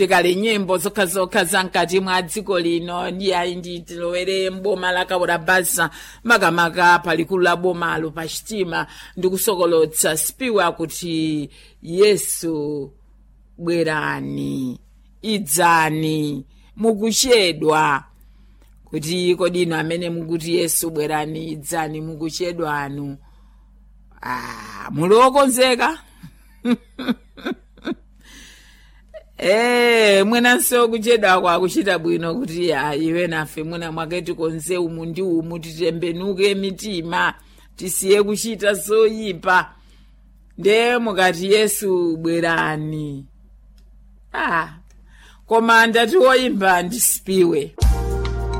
tikali nyimbo zokhazokha za mkati mwa dziko lino ndi ayi ndi tilowere mboma la kaura basa makamaka palikulu la bomalo pa chitima ndi kusokolotsa spiwa kuti yesu bwerani idzani mukuchedwa kuti kodi inu amene mukuti yesu bwerani idzani mukuchedwanu ah, muli okonzeka Eh, mwenanso kuchedwa kwakuchita bwino kuti ya iwe nafe mwina mwake tikonze umu ndi umu titembenuke mitima tisiye kuchita zoyipa nde mukati yesu bwerani ah, koma ndati woyimba ndisipiwe